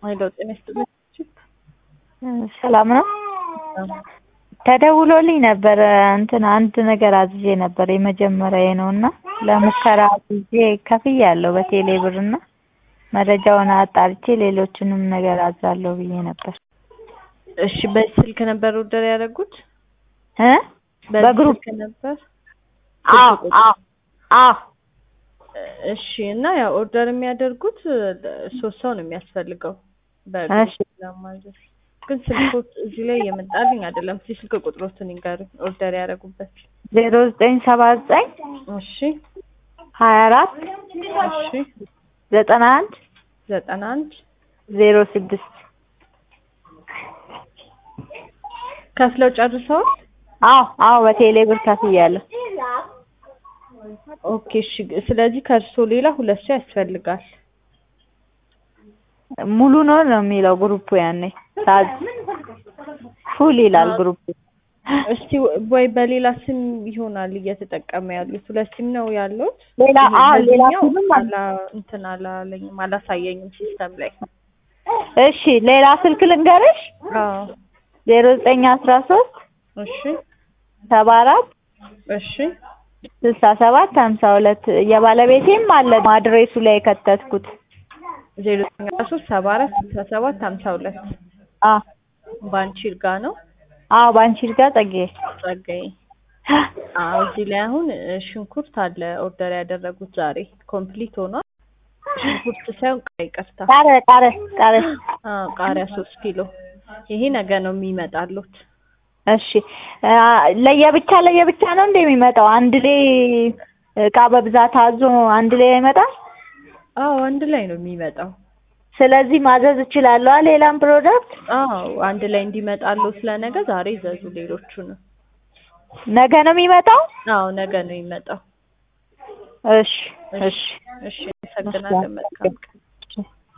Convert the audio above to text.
ወይ ለውጥ ይመስልኝ ሰላም ነው። ተደውሎልኝ ነበር እንትን አንድ ነገር አዝዤ ነበር የመጀመሪያዬ ነው እና ለሙከራ አዝዤ ከፍያለሁ በቴሌ ብር እና መረጃውን አጣርቼ ሌሎችንም ነገር አዛለሁ ብዬ ነበር። እሺ በዚህ ስልክ ነበር ኦርደር ያደረጉት? እ በዚህ በግሩፕ ስልክ ነበር? አዎ አዎ አዎ እሺ እና ያው ኦርደር የሚያደርጉት ሶስት ሰው ነው የሚያስፈልገው በግሩፕ እሺ ለማዘዝ ግን ስልኮች እዚህ ላይ የመጣልኝ አይደለም። እስኪ ስልክ ቁጥሮትን ይንገሩኝ ኦርደር ያደረጉበት። ዜሮ ዘጠኝ ሰባ ዘጠኝ እሺ ሀያ አራት እሺ ዘጠና አንድ ዘጠና አንድ ዜሮ ስድስት ከፍለው ጨርሰዋል? አዎ አዎ በቴሌ ብር ከፍያለሁ። ኦኬ እሺ። ስለዚህ ከእርሶ ሌላ ሁለት ሰው ያስፈልጋል። ሙሉ ነው ነው የሚለው ግሩፑ ያኔ ሳዝ ፉል ይላል ግሩፑ። እስቲ ወይ በሌላ ስም ይሆናል እየተጠቀመ ያሉት። ሁለት ሲም ነው ያሉት። ሌላ አዎ ሌላ በዚህኛው ስምም አለ። አላ እንትን አላለኝም አላሳየኝም ሲስተም ላይ። እሺ ሌላ ስልክ ልንገርሽ አዎ ዜሮ ዘጠኝ አስራ ሶስት እሺ ሰባ አራት እሺ ስልሳ ሰባት ሀምሳ ሁለት የባለቤቴም አለ አድሬሱ ላይ የከተትኩት። ዜሮ ዘጠኝ አስራ ሶስት ሰባ አራት ስልሳ ሰባት ሀምሳ ሁለት አዎ ባንቺ ይርጋ ነው አዎ ባንቺ ይርጋ ጸጋዬ። ጸጋዬ። አዎ እዚህ ላይ አሁን እ፣ ሽንኩርት አለ ኦርደር ያደረጉት ዛሬ ኮምፕሊት ሆኗል። ሽንኩርት ሳይሆን ቃሪያ ይቅርታ። ቃረ ቃረ ቃረ አዎ ቃሪያ ሶስት ኪሎ ይሄ ነገ ነው የሚመጣሉት። እሺ አ፣ ለየብቻ ለየብቻ ነው እንደ የሚመጣው አንድ ላይ እቃ በብዛት አዞ አንድ ላይ አይመጣም። አዎ አንድ ላይ ነው የሚመጣው። ስለዚህ ማዘዝ እችላለሁ ሌላም ፕሮዳክት አዎ አንድ ላይ እንዲመጣሉ ስለነገ ዛሬ ይዘዙ ሌሎቹንም። ነገ ነው የሚመጣው። አዎ ነገ ነው የሚመጣው። እሺ እሺ እሺ አመሰግናለን። መልካም ቀን።